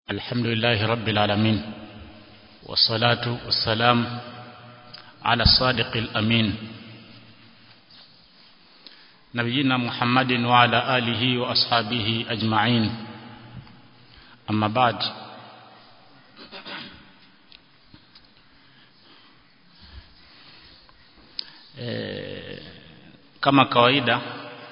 الحمد لله رب العالمين والصلاة والسلام على الصادق الأمين نبينا محمد وعلى آله وأصحابه أجمعين أما بعد e, kama kawaida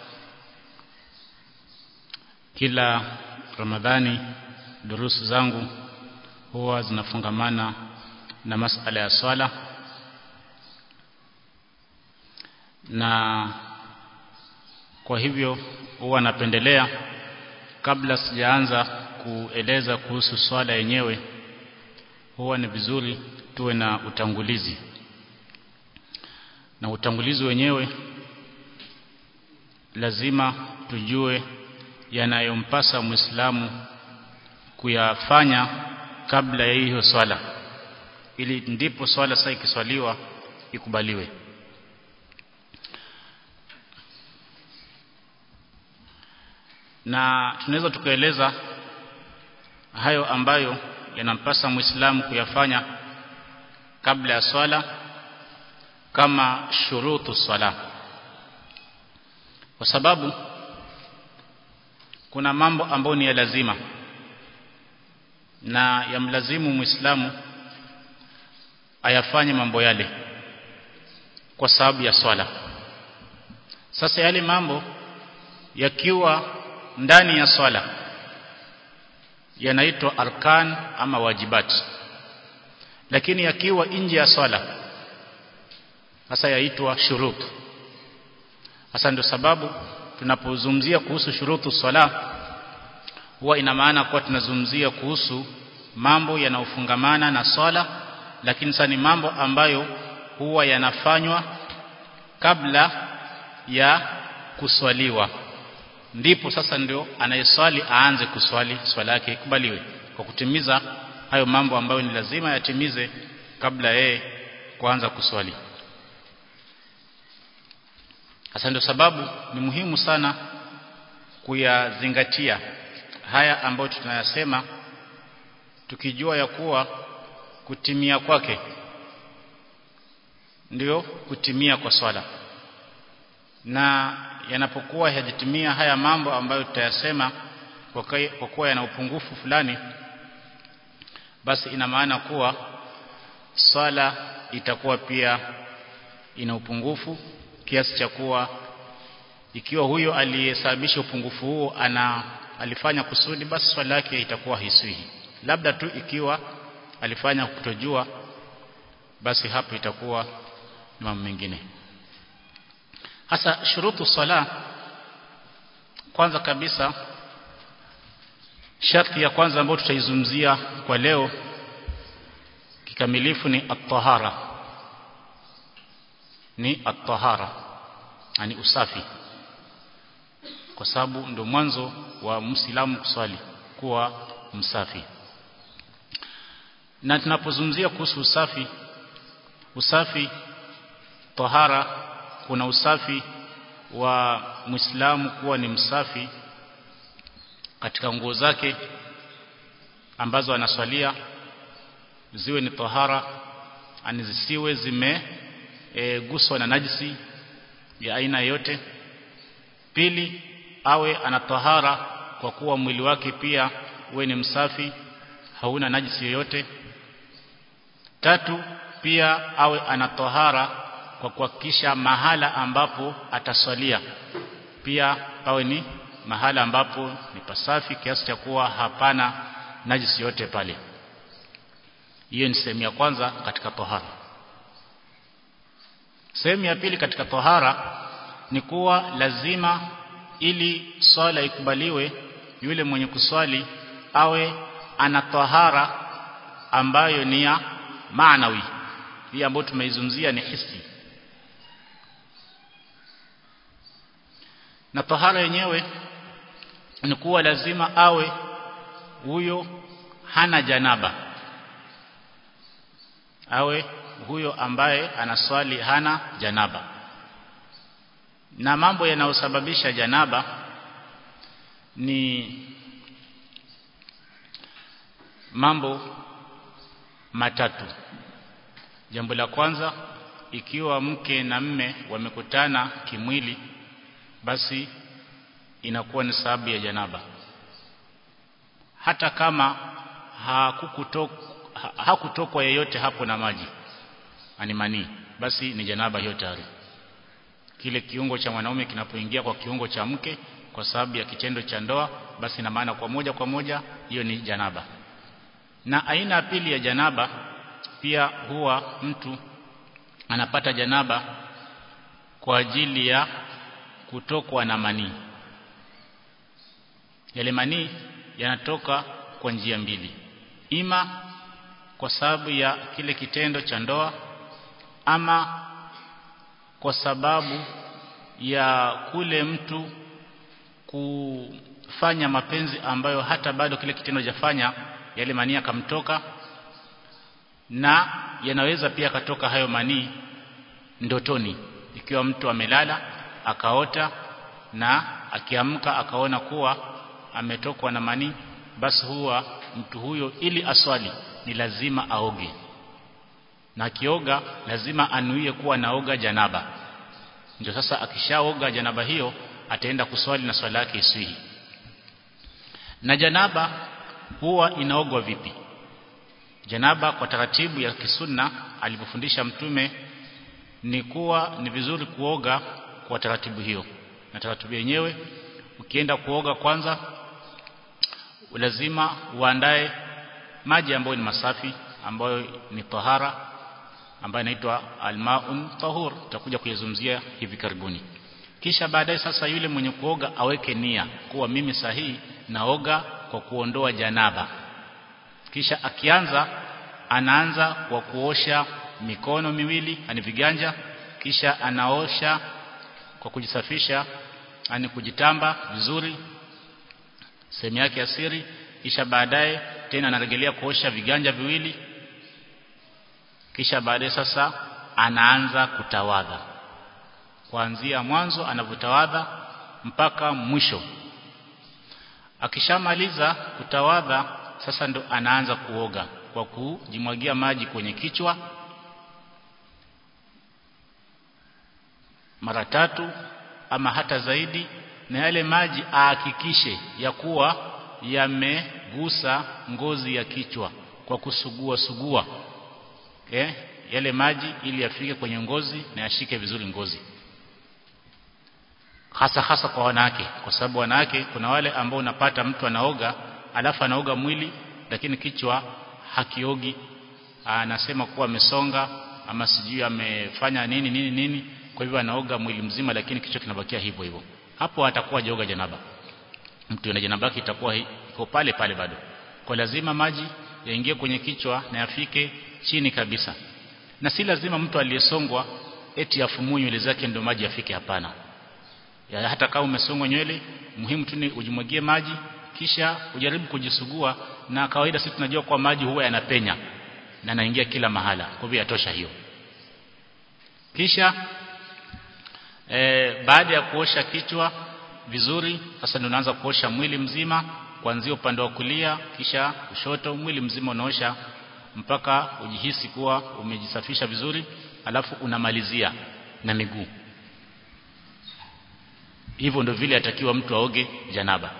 kila Ramadhani durusu zangu huwa zinafungamana na masala ya swala na kwa hivyo huwa napendelea kabla sijaanza kueleza kuhusu swala yenyewe huwa ni vizuri tuwe na utangulizi na utangulizi wenyewe lazima tujue yanayompasa Muislamu kuyafanya kabla ya hiyo swala ili ndipo swala sasa ikiswaliwa ikubaliwe na tunaweza tukaeleza hayo ambayo yanampasa Muislamu kuyafanya kabla ya swala kama shurutu swala kwa sababu kuna mambo ambayo ni ya lazima na yamlazimu Muislamu ayafanye mambo yale kwa sababu ya swala sasa yale mambo yakiwa ndani ya swala yanaitwa arkan ama wajibat lakini yakiwa nje ya swala sasa yaitwa shurut hasa ndio sababu tunapozungumzia kuhusu shurutu swala huwa ina maana kuwa tunazungumzia kuhusu mambo yanayofungamana na swala lakini sasa ni mambo ambayo huwa yanafanywa kabla ya kuswaliwa ndipo sasa ndio anayeswali aanze kuswali swala yake ikubaliwe kwa kutimiza hayo mambo ambayo ni lazima yatimize kabla yeye kuanza kuswali hasa ndio sababu ni muhimu sana kuyazingatia haya ambayo tunayasema tukijua ya kuwa kutimia kwake ndio kutimia kwa swala na yanapokuwa hajatimia haya mambo ambayo tutayasema kwa kuwa yana upungufu fulani basi ina maana kuwa swala itakuwa pia ina upungufu kiasi cha kuwa ikiwa huyo aliyesababisha upungufu huo ana alifanya kusudi basi swala yake itakuwa hiswihi labda tu ikiwa alifanya kutojua basi hapo itakuwa ni mambo mengine hasa shurutu sala kwanza kabisa sharti ya kwanza ambayo tutaizungumzia kwa leo kikamilifu ni at-tahara ni at-tahara yani usafi kwa sababu ndio mwanzo wa Muislamu kuswali kuwa msafi na tunapozungumzia kuhusu usafi usafi tahara kuna usafi wa Muislamu kuwa ni msafi katika nguo zake ambazo anaswalia ziwe ni tahara ani zisiwe zime e, guswa na najisi ya aina yote pili awe ana tahara kwa kuwa mwili wake pia uwe ni msafi hauna najisi yoyote tatu pia awe ana tahara kwa kuhakikisha mahala ambapo ataswalia pia pawe ni mahala ambapo ni pasafi kiasi cha kuwa hapana najisi yote pale hiyo ni sehemu ya kwanza katika tahara sehemu ya pili katika tahara ni kuwa lazima ili swala ikubaliwe yule mwenye kuswali awe ana tahara ambayo ni ya maanawi hii ambayo tumeizungumzia ni hisi na tahara yenyewe ni kuwa lazima awe huyo hana janaba awe huyo ambaye anaswali hana janaba na mambo yanayosababisha janaba ni mambo matatu jambo la kwanza ikiwa mke na mme wamekutana kimwili basi inakuwa ni sababu ya janaba hata kama hakukutokwa ha, hakutokwa yeyote hapo na maji ani manii basi ni janaba hiyo tayari kile kiungo cha mwanaume kinapoingia kwa kiungo cha mke kwa sababu ya kitendo cha ndoa basi na maana kwa moja kwa moja hiyo ni janaba na aina ya pili ya janaba pia huwa mtu anapata janaba kwa ajili ya kutokwa na manii yale manii yanatoka kwa njia mbili ima kwa sababu ya kile kitendo cha ndoa ama kwa sababu ya kule mtu kufanya mapenzi ambayo hata bado kile kitendo jafanya yale manii akamtoka na yanaweza pia katoka hayo manii ndotoni ikiwa mtu amelala akaota na akiamka akaona kuwa ametokwa na manii basi huwa mtu huyo ili aswali ni lazima aoge na akioga lazima anuie kuwa naoga janaba ndio sasa akishaoga janaba hiyo ataenda kuswali na swala yake iswihi na janaba huwa inaogwa vipi janaba kwa taratibu ya kisunna alipofundisha mtume ni kuwa ni vizuri kuoga kwa taratibu hiyo na taratibu yenyewe ukienda kuoga kwanza lazima uandae maji ambayo ni masafi ambayo ni tahara ambayo inaitwa almaun tahur tutakuja kuyazungumzia hivi karibuni kisha baadaye sasa yule mwenye kuoga aweke nia kuwa mimi sahihi naoga kwa kuondoa janaba kisha akianza anaanza kwa kuosha mikono miwili ani viganja kisha anaosha kwa kujisafisha ani kujitamba vizuri sehemu yake ya siri kisha baadaye tena anarejelea kuosha viganja viwili kisha baadaye sasa anaanza kutawadha kuanzia mwanzo anavyotawadha mpaka mwisho akishamaliza kutawadha sasa ndo anaanza kuoga kwa kujimwagia maji kwenye kichwa mara tatu ama hata zaidi na yale maji ahakikishe ya kuwa yamegusa ngozi ya kichwa kwa kusugua sugua eh yale maji ili yafike kwenye ngozi na yashike vizuri ngozi hasa hasa kwa wanawake kwa sababu wanawake kuna wale ambao unapata mtu anaoga alafu anaoga mwili lakini kichwa hakiogi anasema kuwa amesonga ama sijui amefanya nini nini nini kwa hivyo anaoga mwili mzima lakini kichwa kinabakia hivyo hivyo hapo atakuwa joga janaba mtu ana janaba itakuwa iko pale pale bado kwa lazima maji yaingie kwenye kichwa na yafike chini kabisa na si lazima mtu aliyesongwa eti afumue nywele zake ndio maji yafike hapana ya hata kama umesongwa nywele muhimu tu ni ujimwagie maji kisha ujaribu kujisugua na kawaida sisi tunajua kwa maji huwa yanapenya na naingia kila mahala kwa hivyo yatosha hiyo kisha e, baada ya kuosha kichwa vizuri sasa ndio unaanza kuosha mwili mzima kuanzia upande wa kulia kisha kushoto mwili mzima unaosha mpaka ujihisi kuwa umejisafisha vizuri alafu unamalizia na miguu hivyo ndio vile atakiwa mtu aoge janaba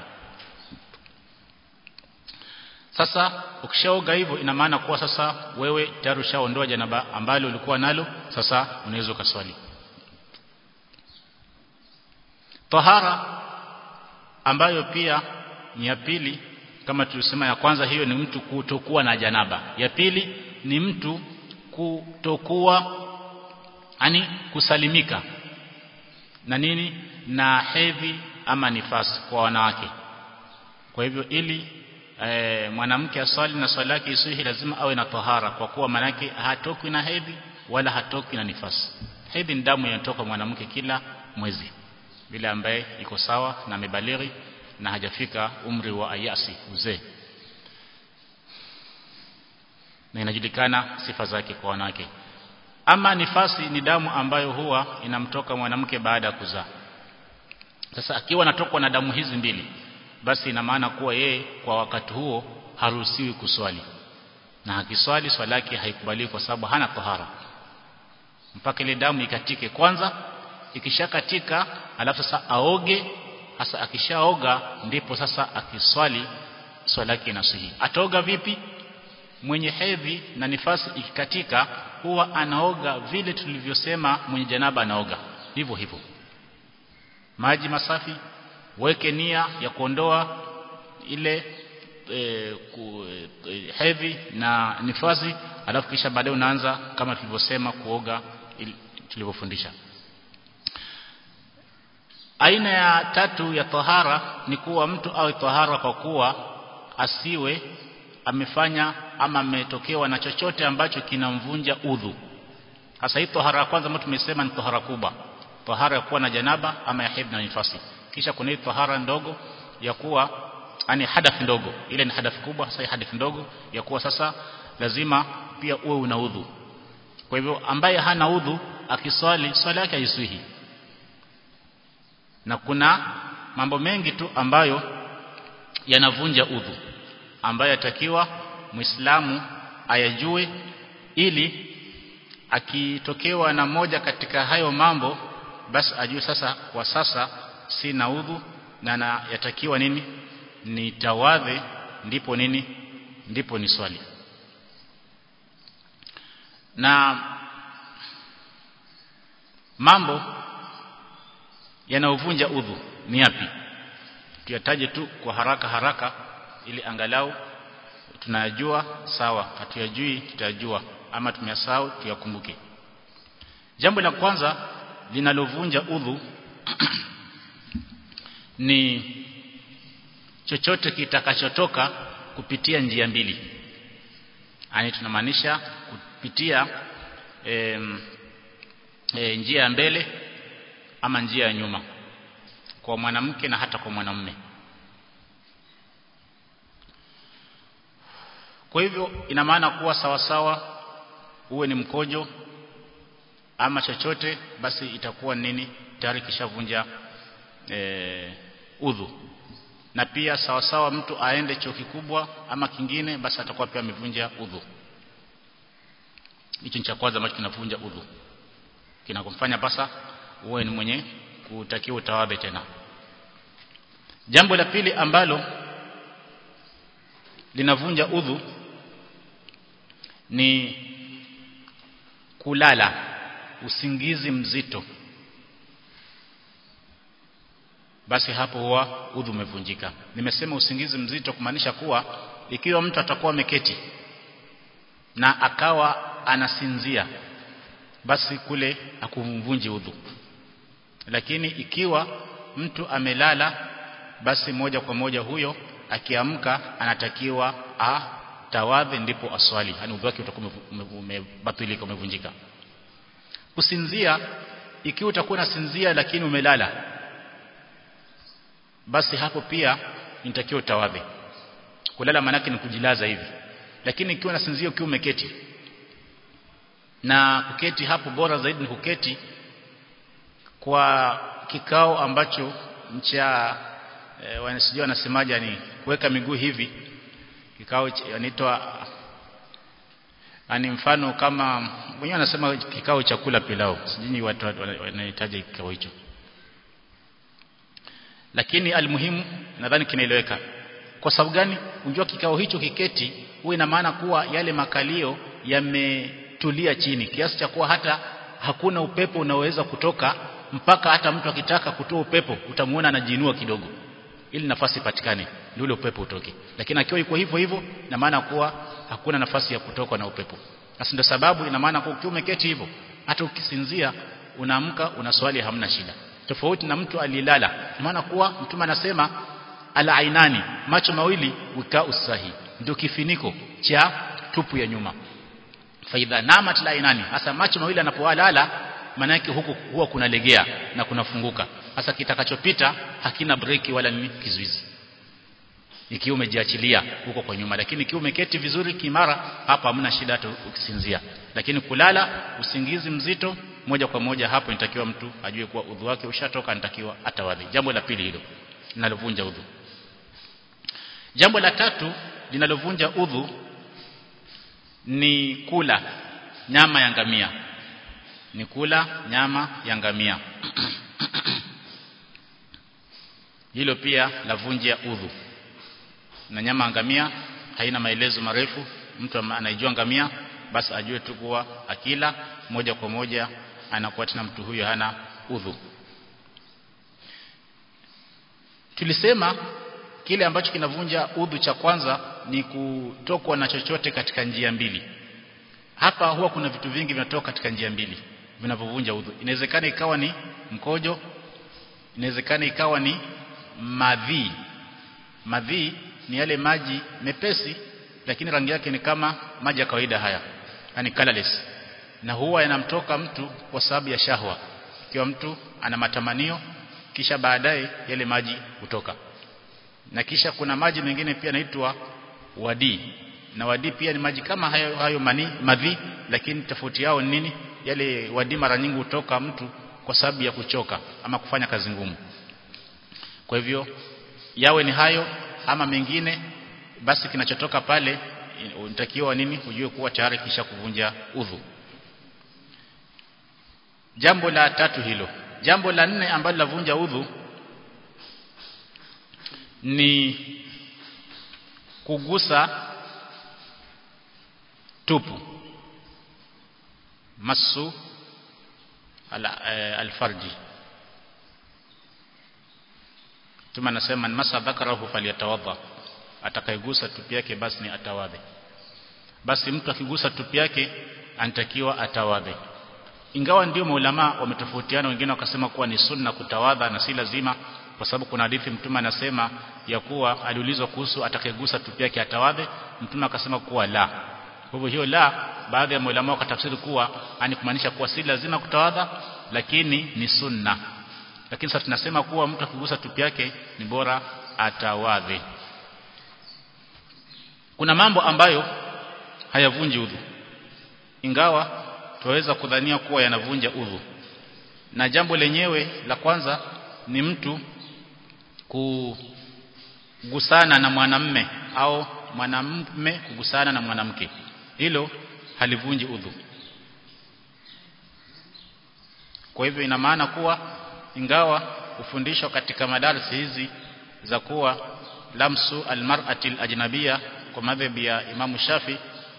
sasa ukishaoga hivyo ina maana kuwa sasa wewe tayari ushaondoa janaba ambalo ulikuwa nalo sasa unaweza ukaswali tahara ambayo pia ni ya pili kama tulisema ya kwanza hiyo ni mtu kutokuwa na janaba ya pili ni mtu kutokuwa ani kusalimika na nini na hedhi ama nifasi kwa wanawake kwa hivyo ili e, mwanamke aswali na swala yake isihi lazima awe na tahara kwa kuwa manake hatoki na hedhi wala hatoki na nifasi hedhi ni damu inatoka mwanamke kila mwezi bila ambaye iko sawa na amebalighi na hajafika umri wa ayasi uzee na inajulikana sifa zake kwa wanawake ama nifasi ni damu ambayo huwa inamtoka mwanamke baada ya kuzaa sasa akiwa anatokwa na damu hizi mbili basi ina maana kuwa yeye kwa wakati huo haruhusiwi kuswali na akiswali swala yake haikubaliwi kwa sababu hana tahara mpaka ile damu ikatike kwanza ikishakatika alafu sasa aoge hasa akishaoga ndipo sasa akiswali swala yake inasihi ataoga vipi mwenye hedhi na nifasi ikikatika huwa anaoga vile tulivyosema mwenye janaba anaoga hivyo hivyo maji masafi weke nia ya kuondoa ile e, ku, e, hedhi na nifasi alafu kisha baadaye unaanza kama tulivyosema kuoga tulivyofundisha aina ya tatu ya tahara ni kuwa mtu awe tahara kwa kuwa asiwe amefanya ama ametokewa na chochote ambacho kinamvunja udhu hasa hii tahara ya kwanza ambayo tumesema ni tahara kubwa tahara ya kuwa na janaba ama ya hedhi na nifasi kisha kuna hii tahara ndogo ya kuwa yani hadath ndogo ile ni hadath kubwa sasa hadath ndogo ya kuwa sasa lazima pia uwe una udhu kwa hivyo ambaye hana udhu akiswali swala yake haiswihi na kuna mambo mengi tu ambayo yanavunja udhu ambayo yatakiwa muislamu ayajue ili akitokewa na moja katika hayo mambo basi ajue sasa kwa sasa sina udhu na na yatakiwa nini nitawadhe ndipo nini ndipo ni swali na mambo yanayovunja udhu ni yapi tuyataje tu kwa haraka haraka ili angalau tunayajua sawa hatuyajui tutajua ama tumeyasahau tuyakumbuke jambo la kwanza linalovunja udhu ni chochote kitakachotoka kupitia njia mbili yani tunamaanisha kupitia e, e, njia ya mbele ama njia ya nyuma kwa mwanamke na hata kwa mwanamume kwa hivyo ina maana kuwa sawa sawa uwe ni mkojo ama chochote basi itakuwa nini tayari kishavunja e, udhu na pia sawa sawa mtu aende choo kikubwa ama kingine basi atakuwa pia amevunja udhu hicho ni cha kwanza ambacho kinavunja udhu kinakumfanya basa uwe ni mwenye kutakiwa utawadhe tena jambo la pili ambalo linavunja udhu ni kulala usingizi mzito basi hapo huwa udhu umevunjika nimesema usingizi mzito kumaanisha kuwa ikiwa mtu atakuwa ameketi na akawa anasinzia basi kule akumvunji udhu lakini ikiwa mtu amelala basi moja kwa moja huyo akiamka anatakiwa atawadhe ndipo aswali yani udhu wake utakuwa umebatilika umevunjika kusinzia ikiwa utakuwa unasinzia lakini umelala basi hapo pia nitakiwa utawadhe kulala manake ni kujilaza hivi lakini ikiwa unasinzia ukiwa umeketi na kuketi hapo bora zaidi ni kuketi kwa kikao ambacho cha e, wanasijua wanasemaje ni kuweka miguu hivi kikao inaitwa ani mfano kama mwenyewe anasema kikao cha kula pilau sijui watu wanahitaji kikao hicho lakini almuhimu nadhani kinaeleweka kwa sababu gani unjua kikao hicho kiketi huwa ina maana kuwa yale makalio yametulia chini kiasi cha kuwa hata hakuna upepo unaoweza kutoka mpaka hata mtu akitaka kutoa upepo utamuona anajiinua kidogo ili nafasi ipatikane ndio ule upepo utoke lakini akiwa yuko hivyo hivyo ina maana kuwa hakuna nafasi ya kutoka na upepo basi ndio sababu ina maana kuwa ukiwa umeketi hivyo hata ukisinzia unaamka unaswali hamna shida tofauti na mtu alilala maana kuwa mtume anasema ala ainani macho mawili wika usahi ndio kifiniko cha tupu ya nyuma faidha namat la ainani hasa macho mawili anapolala maana yake huku huwa kunalegea na kunafunguka hasa kitakachopita hakina breki wala nini kizuizi ikiwa umejiachilia huko kwa nyuma lakini ikiwa umeketi vizuri kimara hapa hamna shida hata ukisinzia lakini kulala usingizi mzito moja kwa moja hapo inatakiwa mtu ajue kuwa udhu wake ushatoka anatakiwa atawadhi jambo la pili hilo linalovunja udhu jambo la tatu linalovunja udhu ni kula nyama ya ngamia ni kula nyama ya ngamia hilo pia lavunja udhu na nyama ya ngamia haina maelezo marefu mtu anaijua ngamia basi ajue tu kuwa akila moja kwa moja anakuwa tena mtu huyo hana udhu tulisema kile ambacho kinavunja udhu cha kwanza ni kutokwa na chochote katika njia mbili hapa huwa kuna vitu vingi vinatoka katika njia mbili vinavyovunja udhu inawezekana ikawa ni mkojo inawezekana ikawa ni madhi madhi ni yale maji mepesi lakini rangi yake ni kama maji ya kawaida haya yani colorless na huwa yanamtoka mtu kwa sababu ya shahwa ikiwa mtu ana matamanio kisha baadaye yale maji hutoka na kisha kuna maji mengine pia yanaitwa wadi na wadi pia ni maji kama hayo, hayo mani, madhi lakini tofauti yao ni nini yale wadi mara nyingi hutoka mtu kwa sababu ya kuchoka ama kufanya kazi ngumu kwa hivyo yawe ni hayo ama mengine basi kinachotoka pale unatakiwa nini ujue kuwa tayari kisha kuvunja udhu jambo la tatu hilo jambo la nne ambalo lavunja udhu ni kugusa tupu masu ala, e, alfarji tuma nasema masa dhakarahu falyatawadha atakayegusa tupi yake basi ni atawadhe basi mtu akigusa tupi yake anatakiwa atawadhe ingawa ndio maulama wametofautiana wengine wakasema kuwa ni sunna kutawadha na si lazima kwa sababu kuna hadithi mtume anasema ya kuwa aliulizwa kuhusu atakayegusa tupi yake atawadhe mtume akasema kuwa la kwa hivyo hiyo la baadhi ya maulama wakatafsiri kuwa ani kumaanisha kuwa si lazima kutawadha lakini ni sunna lakini sasa tunasema kuwa mtu akigusa tupi yake ni bora atawadhe kuna mambo ambayo hayavunji udhu ingawa tuweza kudhania kuwa yanavunja udhu na jambo lenyewe la kwanza ni mtu kugusana na mwanamme au mwanamme kugusana na mwanamke hilo halivunji udhu kwa hivyo ina maana kuwa ingawa kufundishwa katika madarasa hizi za kuwa lamsu almar'ati alajnabiyya kwa madhhabi ya Imamu Shafi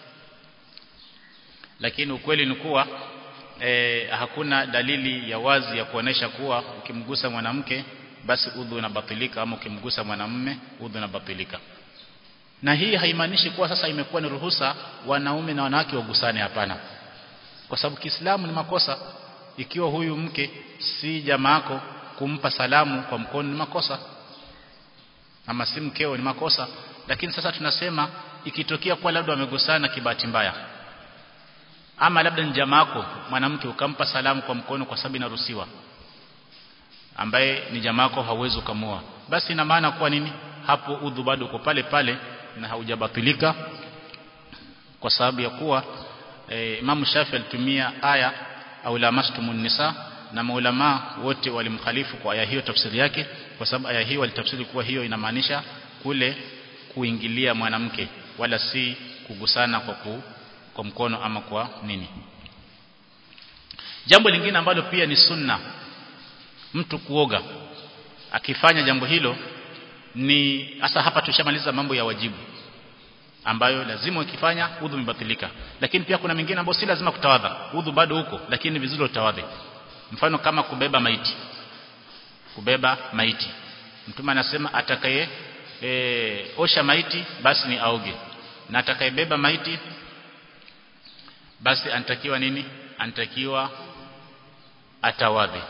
lakini ukweli ni kuwa e, hakuna dalili ya wazi ya kuonesha kuwa ukimgusa mwanamke basi udhu unabatilika ama ukimgusa mwanamume udhu unabatilika na hii haimaanishi kuwa sasa imekuwa ni ruhusa wanaume na wanawake wagusane hapana kwa sababu Kiislamu ni makosa ikiwa huyu mke si jamaako kumpa salamu kwa mkono ni makosa ama si mkeo ni makosa lakini sasa tunasema ikitokea kwa labda wamegusana kibahati mbaya ama labda ni jamaako mwanamke ukampa salamu kwa mkono kwa sababu inaruhusiwa ambaye ni jamaako hauwezi ukamua basi ina maana kuwa nini hapo udhu bado uko pale pale na haujabatilika kwa sababu ya kuwa e, Imam Shafi alitumia aya au lamastumun nisa na maulama wote walimkhalifu kwa aya hiyo tafsiri yake kwa sababu aya hiyo walitafsiri kuwa hiyo inamaanisha kule kuingilia mwanamke wala si kugusana kwa ku, kwa mkono ama kwa nini jambo lingine ambalo pia ni sunna mtu kuoga akifanya jambo hilo ni hasa hapa tushamaliza mambo ya wajibu ambayo lazima ukifanya udhu umebatilika lakini pia kuna mingine ambayo si lazima kutawadha udhu bado huko lakini ni vizuri utawadhe mfano kama kubeba maiti kubeba maiti mtume anasema atakaye e, osha maiti basi ni aoge na atakayebeba maiti basi anatakiwa nini anatakiwa atawadhe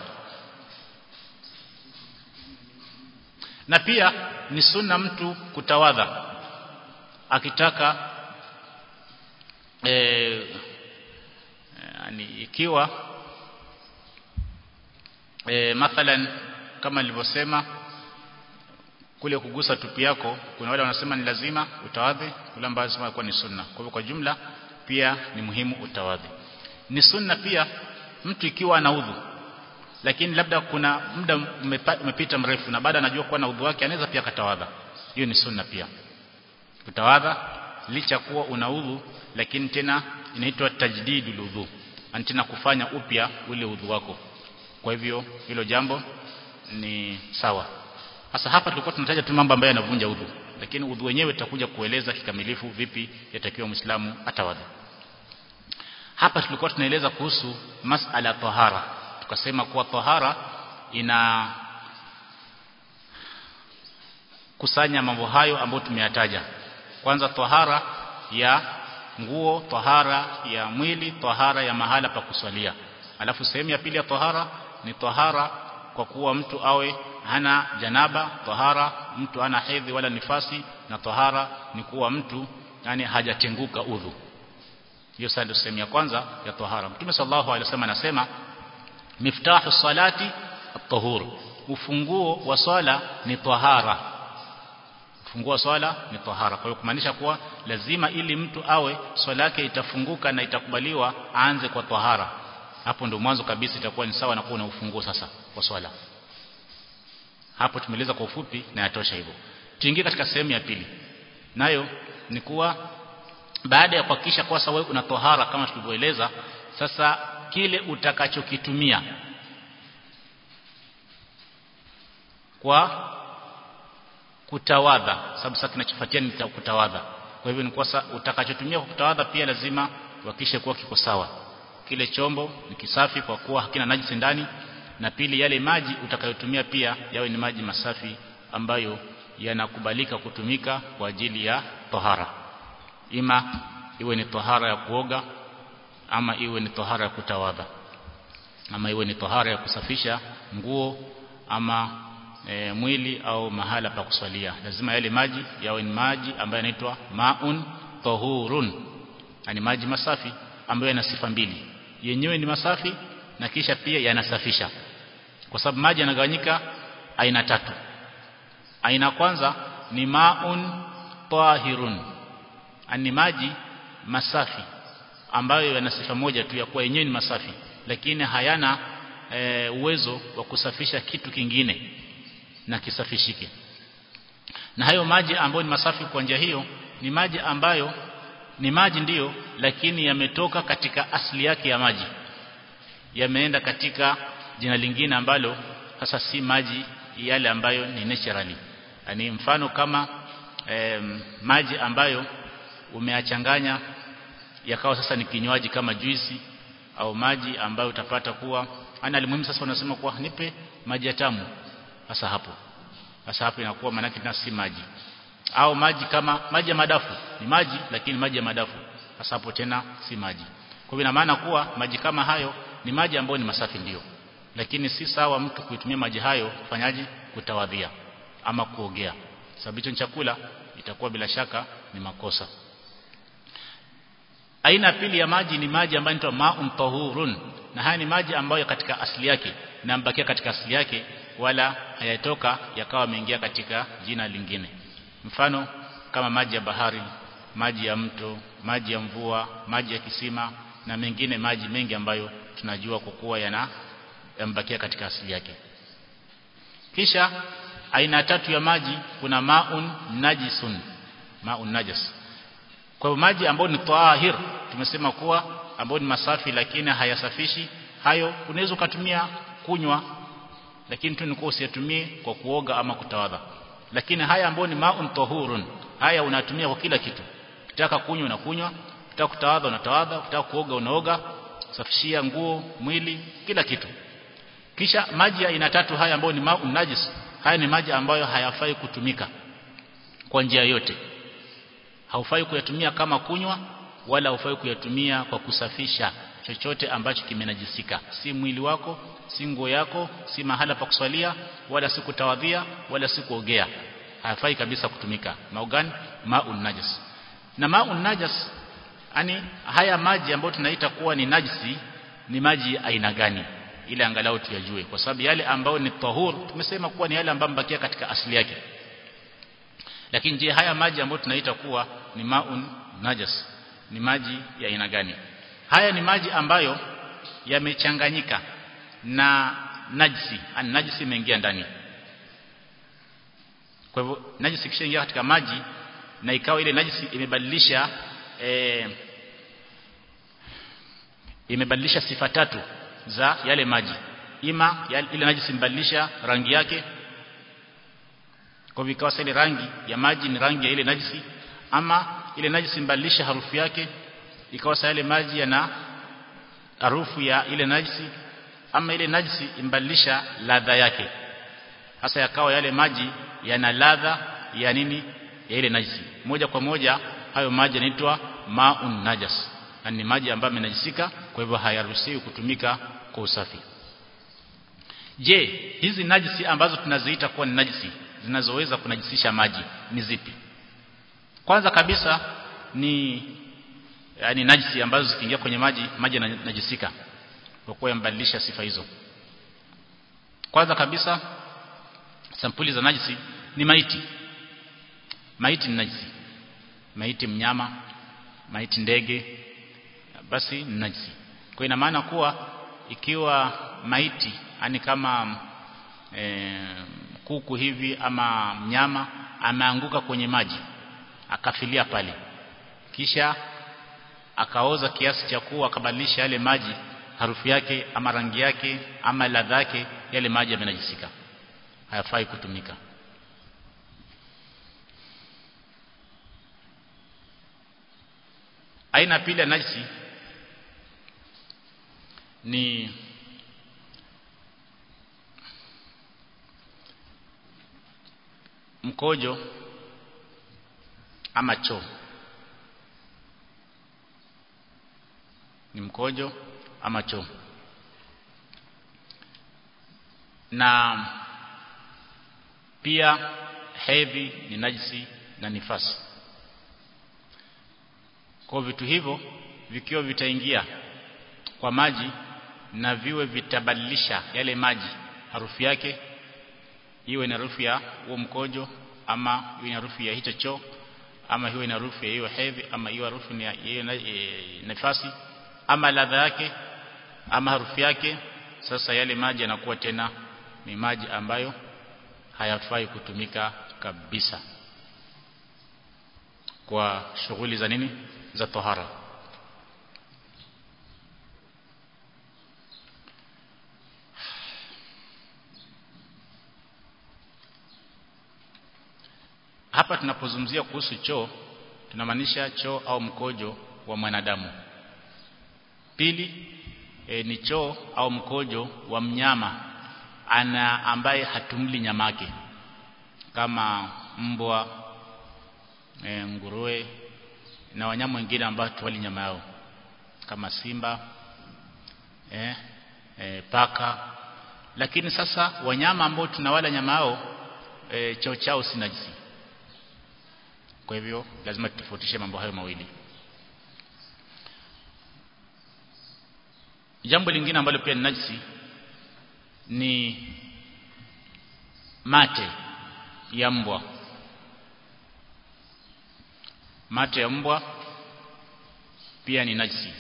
na pia ni sunna mtu kutawadha akitaka e, yani ikiwa e, mathalan kama nilivyosema kule kugusa tupi yako kuna wale wanasema ni lazima utawadhi kule ambao wanasema kuwa ni sunna kwa hivyo kwa jumla pia ni muhimu utawadhi ni sunna pia mtu ikiwa ana udhu lakini labda kuna muda umepita mrefu na baada anajua kuwa na udhu wake anaweza pia katawadha hiyo ni sunna pia kutawadha licha kuwa una udhu lakini tena inaitwa tajdidul udhu tena kufanya upya ule udhu wako kwa hivyo hilo jambo ni sawa sasa hapa tulikuwa tunataja tu mambo ambayo yanavunja udhu lakini udhu wenyewe tutakuja kueleza kikamilifu vipi yatakiwa muislamu atawadhi hapa tulikuwa tunaeleza kuhusu masala tahara tukasema kuwa tahara ina kusanya mambo hayo ambayo tumeyataja kwanza tahara ya nguo tahara ya mwili tahara ya mahala pa kuswalia alafu sehemu ya pili ya tahara ni tahara kwa kuwa mtu awe hana janaba tahara mtu hana hedhi wala nifasi na tahara ni kuwa mtu yani hajatenguka udhu hiyo sasa ndio sehemu ya kwanza ya tahara mtume sallallahu alaihi wasallam anasema miftahu salati at-tahur ufunguo wa swala ni tahara ufunguo wa swala ni tahara kwa hiyo kumaanisha kuwa lazima ili mtu awe swala yake itafunguka na itakubaliwa aanze kwa tahara hapo ndio mwanzo kabisa itakuwa ni sawa na kuwa na ufunguo sasa wa swala hapo tumeeleza kwa ufupi na yatosha hivyo tuingie katika sehemu ya pili nayo ni kuwa baada ya kuhakikisha kwa sawa una tohara kama tulivyoeleza sasa kile utakachokitumia kwa kutawadha sababu sasa kinachofuatia ni kutawadha kwa hivyo ni kwa utakachotumia kwa kutawadha pia lazima uhakikishe kuwa kiko sawa kile chombo ni kisafi kwa kuwa hakina najisi ndani na pili yale maji utakayotumia pia yawe ni maji masafi ambayo yanakubalika kutumika kwa ajili ya tohara ima iwe ni tohara ya kuoga ama iwe ni tohara ya kutawadha ama iwe ni tohara ya kusafisha nguo ama e, mwili au mahala pa kuswalia lazima yale maji yawe ni maji ambayo yanaitwa maun tahurun yani maji masafi ambayo yana sifa mbili yenyewe ni masafi na kisha pia yanasafisha kwa sababu maji yanagawanyika aina tatu aina kwanza ni maun tahirun ani maji masafi ambayo yana sifa moja tu ya kuwa yenyewe ni masafi lakini hayana e, uwezo wa kusafisha kitu kingine na kisafishike na hayo maji ambayo ni masafi kwa njia hiyo ni maji ambayo ni maji ndiyo lakini yametoka katika asili yake ya maji yameenda katika jina lingine ambalo sasa si maji yale ambayo ni naturally yani mfano kama eh, maji ambayo umeachanganya yakawa sasa ni kinywaji kama juisi au maji ambayo utapata kuwa ana alimuhimu sasa unasema kuwa nipe maji ya tamu sasa hapo sasa hapo inakuwa manake na si maji au maji kama maji ya madafu ni maji lakini maji ya madafu sasa hapo tena si maji kwa hivyo ina maana kuwa maji kama hayo ni maji ambayo ni masafi ndio lakini si sawa mtu kuitumia maji hayo kufanyaje kutawadhia ama kuogea sababu hicho chakula itakuwa bila shaka ni makosa aina pili ya maji ni maji ambayo inaitwa ma'un tahurun na haya ni maji ambayo katika asili yake na mbakia katika asili yake wala hayatoka yakawa yameingia katika jina lingine mfano kama maji ya bahari maji ya mto maji ya mvua maji ya kisima na mengine maji mengi ambayo tunajua kwa kuwa yana yambakia katika asili yake kisha aina tatu ya maji kuna maun najisun maun najas kwa hivyo maji ambayo ni tahir tumesema kuwa ambayo ni masafi lakini hayasafishi hayo unaweza ukatumia kunywa lakini tu nikuwa usiyatumie kwa kuoga ama kutawadha lakini haya ambayo ni maun tahurun haya unatumia kwa kila kitu ukitaka kunywa unakunywa ukitaka kutawadha unatawadha ukitaka kuoga unaoga safishia nguo mwili kila kitu kisha maji ya aina tatu haya ambayo ni maun najis haya ni maji ambayo hayafai kutumika kwa njia yote haufai kuyatumia kama kunywa wala haufai kuyatumia kwa kusafisha chochote ambacho kimenajisika si mwili wako si nguo yako si mahala pa kuswalia wala si kutawadhia wala si kuogea hayafai kabisa kutumika maugani maun najis na maun najas yani haya maji ambayo tunaita kuwa ni najisi ni maji aina gani ile angalau tuyajue kwa sababu yale ambayo ni tahur tumesema kuwa ni yale ambayo mbakia katika asili yake lakini je haya maji ambayo tunaita kuwa ni maun najas ni maji ya aina gani haya ni maji ambayo yamechanganyika na najisi ani najisi imeingia ndani kwa hivyo najisi kishaingia katika maji na ikawa ile najisi imebadilisha e, imebadilisha sifa tatu za yale maji ima ile najisi imebadilisha rangi yake kwa hivyo ikawa ile rangi ya maji ni rangi ya ile najisi ama ile najisi imebadilisha harufu yake ikawa yale maji yana harufu ya ile najisi ama ile najisi imbadilisha ladha yake hasa yakawa yale maji yana ladha ya nini ya ile najisi moja kwa moja hayo maji yanaitwa maun najas na ni maji ambayo yamenajisika kwa hivyo hayaruhusiwi kutumika kwa usafi je hizi najisi ambazo tunaziita kuwa ni najisi zinazoweza kunajisisha maji ni zipi kwanza kabisa ni yani najisi ambazo zikiingia kwenye maji maji yanajisika kwa kuwa yambadilisha sifa hizo kwanza kabisa sampuli za najisi ni maiti maiti ni najisi maiti mnyama maiti ndege basi ni najisi kwa ina maana kuwa ikiwa maiti yani kama e, kuku hivi ama mnyama ameanguka kwenye maji akafilia pale kisha akaoza kiasi cha kuwa akabadilisha yale maji harufu yake ama rangi yake ama ladha yake yale maji yamenajisika hayafai kutumika aina pili ya najisi ni mkojo ama choo ni mkojo ama choo na pia hedhi ni najisi na nifasi kwa vitu hivyo vikiwa vitaingia kwa maji na viwe vitabadilisha yale maji harufu yake iwe na harufu ya huo mkojo ama iwe na harufu ya hicho choo ama iwe na harufu ya hiyo hedhi ama iwe harufu ya hiyo nafasi ama ladha yake ama harufu yake sasa yale maji yanakuwa tena ni maji ambayo hayafai kutumika kabisa kwa shughuli za nini za tohara hapa tunapozungumzia kuhusu choo tunamaanisha choo au mkojo wa mwanadamu pili e, ni choo au mkojo wa mnyama ana ambaye hatumli nyamake kama mbwa e, nguruwe na wanyama wengine ambao tuwali nyama yao kama simba e, e, paka lakini sasa wanyama ambao tunawala nyama yao e, choo chao si najisi kwa hivyo lazima tutofautishe mambo hayo mawili jambo lingine ambalo pia ni najisi ni mate ya mbwa mate ya mbwa pia ni najisi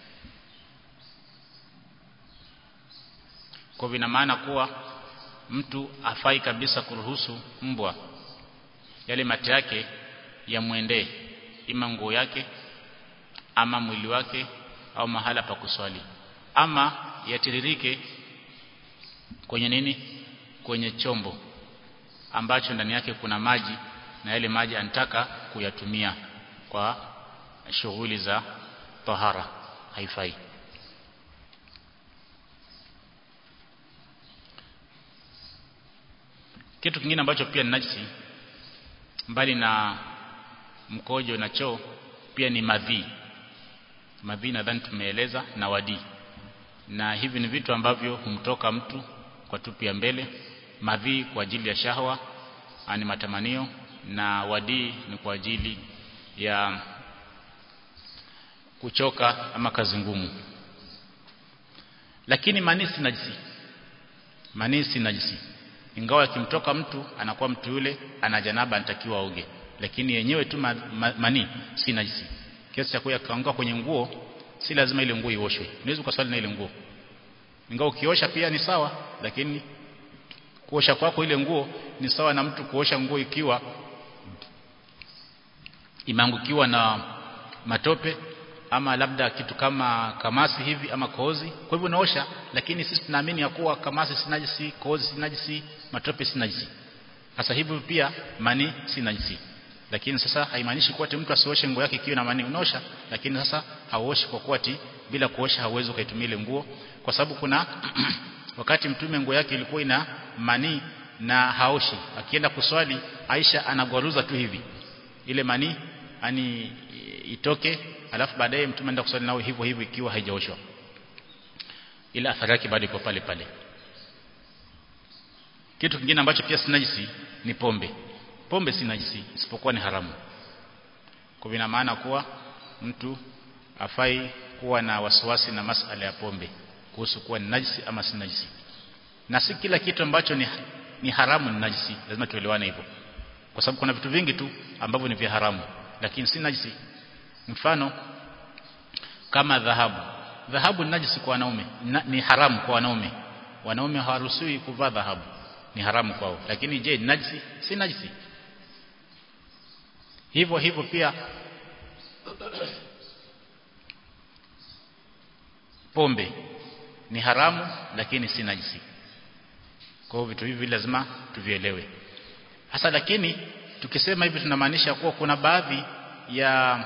kwa vina maana kuwa mtu afai kabisa kuruhusu mbwa yale mate yake yamwendee ima nguo yake ama mwili wake au mahala pa kuswali ama yatiririke kwenye nini kwenye chombo ambacho ndani yake kuna maji na yale maji anataka kuyatumia kwa shughuli za tahara haifai kitu kingine ambacho pia ni najisi mbali na mkojo na choo pia ni madhi madhi nadhani tumeeleza na wadi na hivi ni vitu ambavyo humtoka mtu kwa tupi ya mbele madhi kwa ajili ya shahwa ani matamanio na wadi ni kwa ajili ya kuchoka ama kazi ngumu lakini manisi najisi manisi najisi ingawa akimtoka mtu anakuwa mtu yule ana janaba anatakiwa aoge lakini yenyewe tu ma, ma, mani si najisi kiasi cha kuya kaanguka kwenye nguo si lazima ile nguo ioshwe unaweza kuswali na ile nguo ingawa ukiosha pia ni sawa lakini kuosha kwako ile nguo ni sawa na mtu kuosha nguo ikiwa imeangukiwa na matope ama labda kitu kama kamasi hivi ama kozi kwa hivyo unaosha lakini sisi tunaamini ya kuwa kamasi si najisi kozi si najisi matope si najisi sasa hivyo pia mani si najisi lakini sasa haimaanishi kuwa mtu asioshe nguo yake ikiwa na mani unaosha lakini sasa hauoshi kwa kuwa bila kuosha hauwezi ukaitumia ile nguo kwa sababu kuna wakati mtume nguo yake ilikuwa ina mani na haoshi akienda kuswali Aisha anagwaruza tu hivi ile mani ani itoke alafu baadaye mtume anaenda kuswali nao hivyo hivyo ikiwa haijaoshwa ila athari yake bado iko pale pale kitu kingine ambacho pia si najisi ni pombe pombe si najisi isipokuwa ni haramu kwa vina maana kuwa mtu afai kuwa na wasiwasi na masala ya pombe kuhusu kuwa ni najisi ama si najisi na si kila kitu ambacho ni, ni haramu ni najisi lazima tuelewane hivyo kwa sababu kuna vitu vingi tu ambavyo ni vya haramu lakini si najisi mfano kama dhahabu dhahabu ni najisi kwa wanaume na, ni haramu kwa wanaume wanaume hawaruhusiwi kuvaa dhahabu ni haramu kwao lakini je ni najisi si najisi hivyo hivyo pia pombe ni haramu lakini si najisi kwa hiyo vitu hivi lazima tuvielewe hasa lakini tukisema hivi tunamaanisha kuwa kuna baadhi ya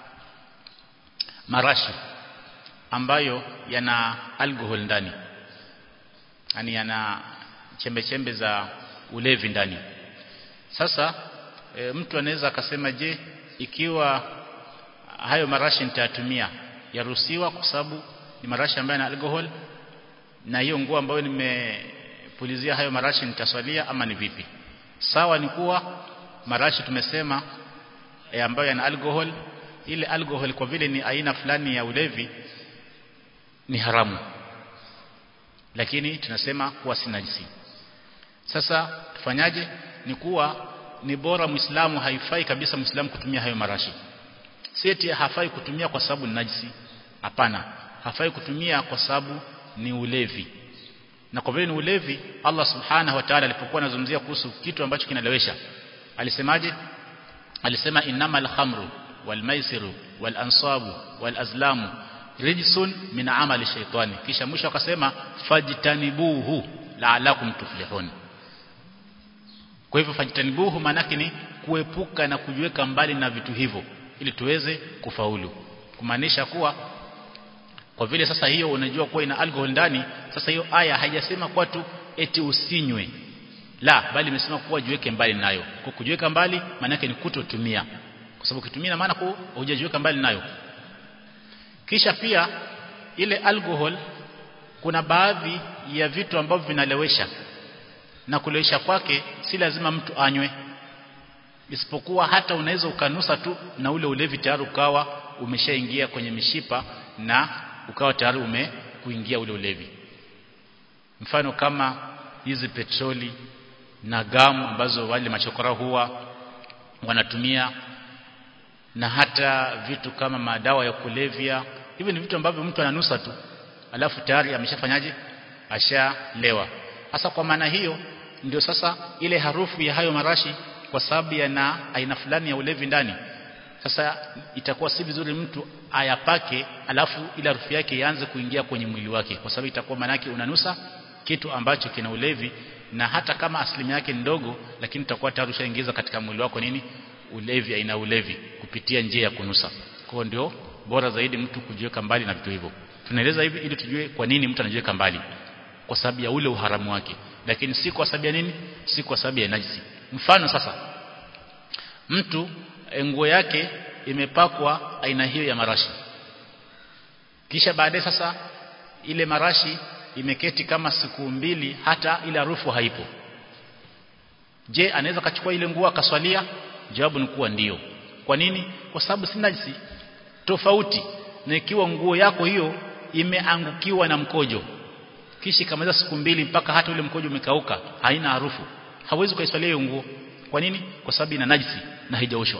marashi ambayo yana alcohol ndani yani yana chembe chembe za ulevi ndani sasa e, mtu anaweza akasema je ikiwa hayo marashi nitayatumia yaruhusiwa kwa sababu ni marashi ambayo yana alcohol na hiyo nguo ambayo nimepulizia hayo marashi nitaswalia ama ni vipi sawa ni kuwa marashi tumesema e, ambayo yana alcohol ile alcohol kwa vile ni aina fulani ya ulevi ni haramu lakini tunasema kuwa si najisi sasa tufanyaje ni kuwa ni bora muislamu haifai kabisa muislamu kutumia hayo marashi seti hafai kutumia kwa sababu ni najisi hapana hafai kutumia kwa sababu ni ulevi na kwa vile ni ulevi Allah subhanahu wa ta'ala alipokuwa anazungumzia kuhusu kitu ambacho kinalewesha alisemaje alisema innamal khamru wal maisiru wal ansabu wal azlamu rijsun min amali shaytani kisha mwisho akasema fajtanibuhu la'alakum tuflihun kwa hivyo fajtanibuhu manake ni kuepuka na kujiweka mbali na vitu hivyo ili tuweze kufaulu kumaanisha kuwa kwa vile sasa hiyo unajua kuwa ina alcohol ndani sasa hiyo aya haijasema kwa tu eti usinywe la bali imesema kuwa jiweke mbali nayo kwa kujiweka mbali maana yake ni kutotumia kwa sababu ukitumia maana kwa hujajiweka mbali nayo kisha pia ile alcohol kuna baadhi ya vitu ambavyo vinalewesha na kulewesha kwake si lazima mtu anywe isipokuwa hata unaweza ukanusa tu na ule ulevi tayari ukawa umeshaingia kwenye mishipa na ukawa tayari umekuingia ule ulevi mfano kama hizi petroli na gamu ambazo wale machokora huwa wanatumia na hata vitu kama madawa ya kulevya hivi ni vitu ambavyo mtu ananusa tu alafu tayari ameshafanyaje ashalewa hasa kwa maana hiyo ndio sasa ile harufu ya hayo marashi kwa sababu yana aina fulani ya ulevi ndani sasa itakuwa si vizuri mtu ayapake alafu ile harufu yake ianze kuingia kwenye mwili wake kwa sababu itakuwa manake unanusa kitu ambacho kina ulevi na hata kama asilimia yake ndogo lakini utakuwa tayari ushaingiza katika mwili wako nini ulevi aina ulevi kupitia njia ya kunusa kwa ndio bora zaidi mtu kujiweka mbali na vitu hivyo tunaeleza hivi ili tujue kwa nini mtu anajiweka mbali kwa sababu ya ule uharamu wake lakini si kwa sababu ya nini si kwa sababu ya najisi mfano sasa mtu nguo yake imepakwa aina hiyo ya marashi kisha baadaye sasa ile marashi imeketi kama siku mbili hata ile harufu haipo je anaweza kachukua ile nguo akaswalia jawabu ni kuwa ndio kwa nini kwa sababu si najisi tofauti na ikiwa nguo yako hiyo imeangukiwa na mkojo kisha kamaliza siku mbili mpaka hata ule mkojo umekauka haina harufu hawezi kuiswalia hiyo nguo kwa nini kwa sababu ina najisi na haijaoshwa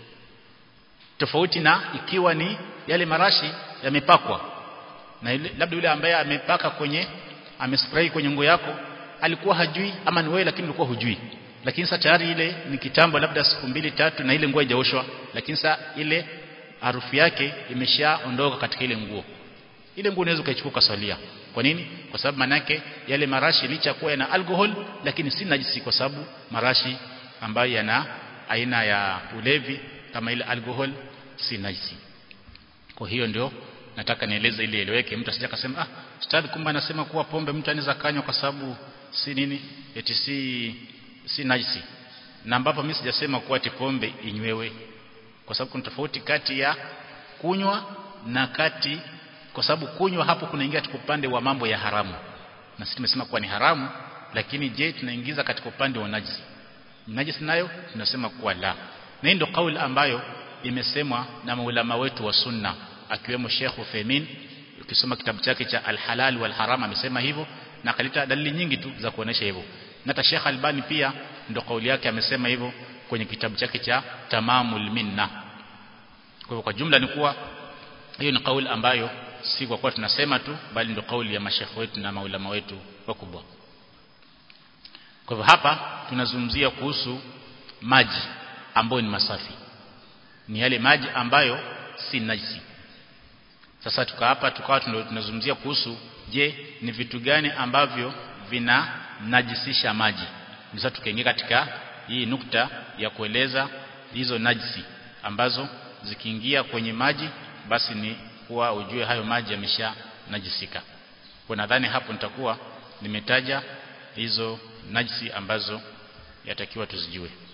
tofauti na ikiwa ni yale marashi yamepakwa na ile, labda yule ambaye amepaka kwenye amespray kwenye nguo yako alikuwa hajui ama ni wewe lakini ulikuwa hujui lakini sasa tayari ile ni kitambo labda siku mbili tatu na ile nguo haijaoshwa lakini sasa ile harufu yake imeshaondoka katika ile nguo ile nguo unaweza ukaichukua ukasalia kwa nini kwa sababu manake yale marashi licha kuwa yana alcohol lakini si najisi kwa sababu marashi ambayo yana aina ya ulevi kama ile alcohol si najisi kwa hiyo ndio nataka nieleze ili eleweke mtu asije akasema ah ustadhi kumbe anasema kuwa pombe mtu anaweza kanywa kwa sababu si nini eti si si najisi na ambapo mimi sijasema kuwa ati pombe inywewe kwa sababu kuna tofauti kati ya kunywa na kati kwa sababu kunywa hapo kunaingia katika upande wa mambo ya haramu na sisi tumesema kuwa ni haramu lakini je tunaingiza katika upande wa najisi najisi nayo tunasema kuwa la na hii ndio kauli ambayo imesemwa na maulama wetu wa sunna akiwemo Sheikh Uthaymeen ukisoma kitabu chake cha Al-Halal wal Haram amesema hivyo na akaleta dalili nyingi tu za kuonesha hivyo na hata Sheikh Albani pia ndo kauli yake amesema hivyo kwenye kitabu chake cha Tamamul Minna kwa hivyo kwa jumla ni kuwa hiyo ni kauli ambayo si kwa kuwa tunasema tu bali ndio kauli ya mashekhe wetu na maulama wetu wakubwa kwa hivyo hapa tunazungumzia kuhusu maji ambayo ni masafi ni yale maji ambayo si najisi sasa tuka hapa tukawa tunazungumzia kuhusu je ni vitu gani ambavyo vina najisisha maji sasa tukaingia katika hii nukta ya kueleza hizo najisi ambazo zikiingia kwenye maji basi ni kuwa ujue hayo maji yamesha najisika kwa nadhani hapo nitakuwa nimetaja hizo najisi ambazo yatakiwa tuzijue